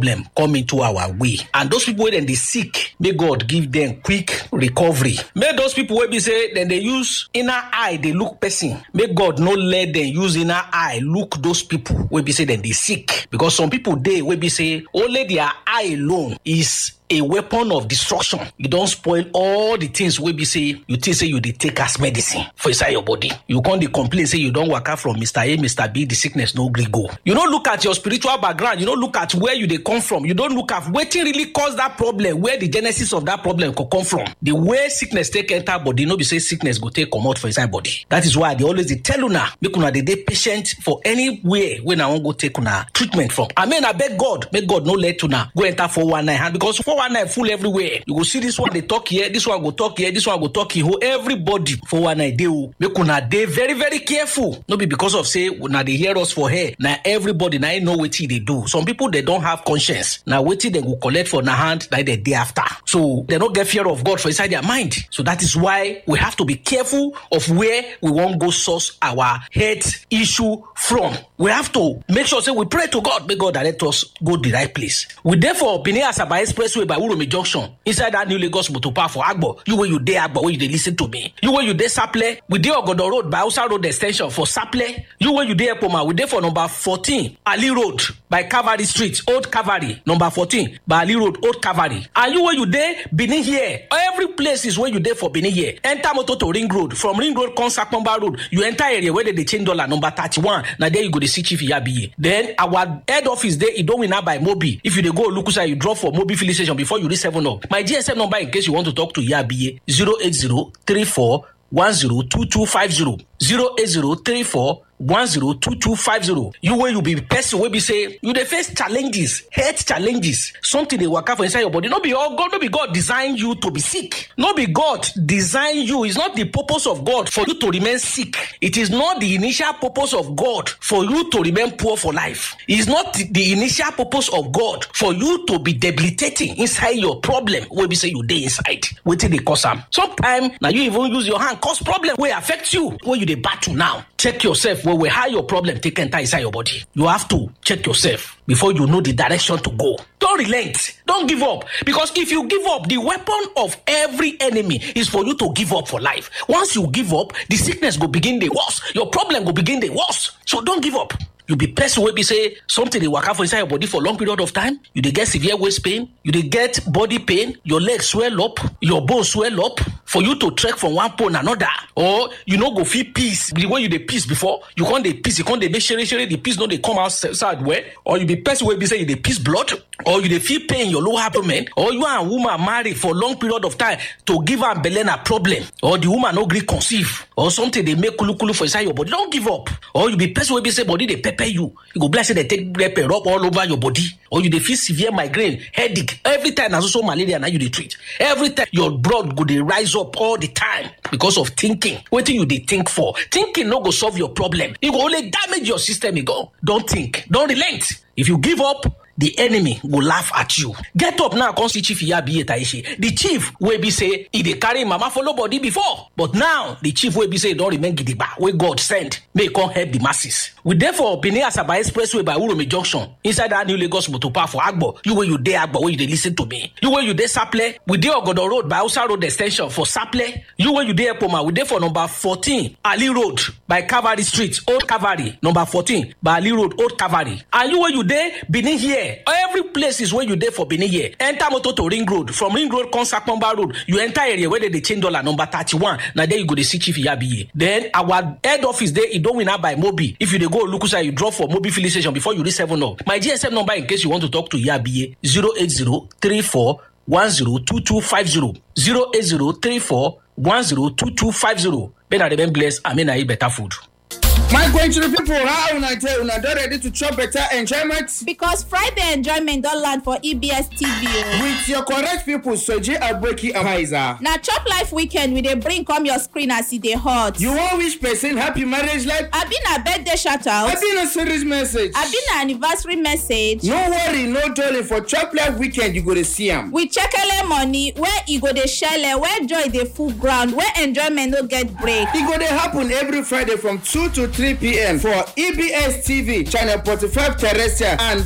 problem come into our way and those people wey dem dey sick make god give dem quick recovery make those people wey be say dem dey use inner eye dey look person make god no let dem use inner eye look those people wey be say dem dey sick because some people dey wey be say only their eye alone is a weapon of destruction you don spoil all the things wey be say you think say you dey take as medicine for inside your body you come dey complain say you don waka from mr a mr b the sickness no gree go you no look at your spiritual background you no look at where you dey come from you don look at wetin really cause that problem where the genesis of that problem go come from the way sickness take enter body no be say sickness go take comot for inside body that is why i dey always dey tell una make una dey dey patient for anywhere wey una wan go take una treatment from i mean abeg god make god no let una go enter 419 hand because 419 full everywhere you go see this one dey talk here this one go talk here this one go talk here everybody 419 dey o make una dey very very careful no be because of say una dey hear us for here na everybody na im know wetin e dey do some people dey don have conscience na wetin dem go collect for na hand na dem dey after so dem no get fear of god for inside their mind so that is why we have to be careful of where we wan go source our health issue from we have to make sure say we pray to god make god direct us go the right place we dey for benin asaba expressway by uromi junction inside that new lagos motor park for agbo you wey you dey agbo wey you dey lis ten to me you wey you dey saple we dey ogodo road by hausa road ex ten sion for saple you wey you dey ekpoma we dey for number fourteen ali road by calvary street old calvary number fourteen by ali road old calvary and you wey you dey benin here every places wey you dey for benin here enter motor to ring road from ring road come sakomba road you enter area wey dem dey change dollar number thirty-one na there you go dey see chief iyabiye then our head office dey idowina by mobi if you dey go olukusa you drop for mobi filling station before you reach seven up my gsm number in case you want to talk to iyabiye zero eight zero three four one zero two two five zero zero eight zero three four one zero two two five zero you wey you be person wey be say you dey face challenges health challenges something dey waka for inside your body no be all god no be god design you to be sick no be god design you it's not the purpose of god for you to remain sick it is not the initial purpose of god for you to remain poor for life it's not the, the initial purpose of god for you to be debilitating inside your problem wey be say you dey inside wetin dey cause am sometimes na you even use your hand cause problem wey affect you wey you dey battle now check yourself well well how your problem take enter inside your body you have to check yourself before you know the direction to go don relent don give up because if you give up the weapon of every enemy is for you to give up for life once you give up the sickness go begin dey worse your problem go begin dey worse so don give up you be person wey be say something dey waka for inside your body for long period of time you dey get severe waist pain you dey get body pain your leg swell up your bone swell up for you to trek from one pole another or you no go fit piss the way you dey piss before you come dey piss you come dey make shere shere the piss no dey come outside well or you be person wey be say you dey piss blood or you dey feel pain in your lower abdomen or you and woman marry for long period of time to give am belle na problem or the woman no gree conceive or something dey make kulukulu for inside your body don give up or you be person wey be say body dey pepper you you go be like say dem take pepper rub all over your body or you dey feel severe migraine headache every time na so so malaria na you dey treat every time your blood go dey rise up all the time because of thinking wetin you dey think for thinking no go solve your problem e go only damage your system e go don think don relent if you give up the enemy go laugh at you get up now come see chief iyabiye taishe the chief wey be say e dey carry mama follow body before but now the chief wey be say e don remain gidigba wey god send make e come help the masses we dey for benin asaba expressway by uromi junction inside that new lagos motor park for agbo you wey you dey agbo wey you dey lis ten to me you wey you dey saple we dey ogodo road by hausa road ex ten sion for saple you wey you dey ekpoma we dey for number fourteen ali road by calvary street old calvary number fourteen by ali road old calvary and you wey you dey benin here every places wey you dey for benin here enter motor to ring road from ring road come sakomba road you enter area wey dem dey change dollar number thirty-one na there you go dey see chief iyabiye then our head office dey idowina by mobi if you dey go olukusa you drop for mobi filling station before you reach seven up my gsm number in case you want to talk to iyabiye zero eight zero three four one zero two two five zero zero eight zero three four one zero two two five zero may na remain blessed and may na eat better food. My country people, how una dey una don ready to chop better enjoyment? Because Friday enjoyment don land for EBS TV o. With your correct people, Soji Aboki and Haiza. Na chop life weekend we dey bring come your screen as e dey hot. You wan wish person happy marriage life? Abi na birthday shout out? Abi na serious message? Abi na anniversary message? No worry, no dolly for chop life weekend you go dey see am. We chekele money where e go dey shele where joy dey full ground where enjoyment no get break. E go dey happen every Friday from two to three pm for EBS TV channel forty-five terrestrial and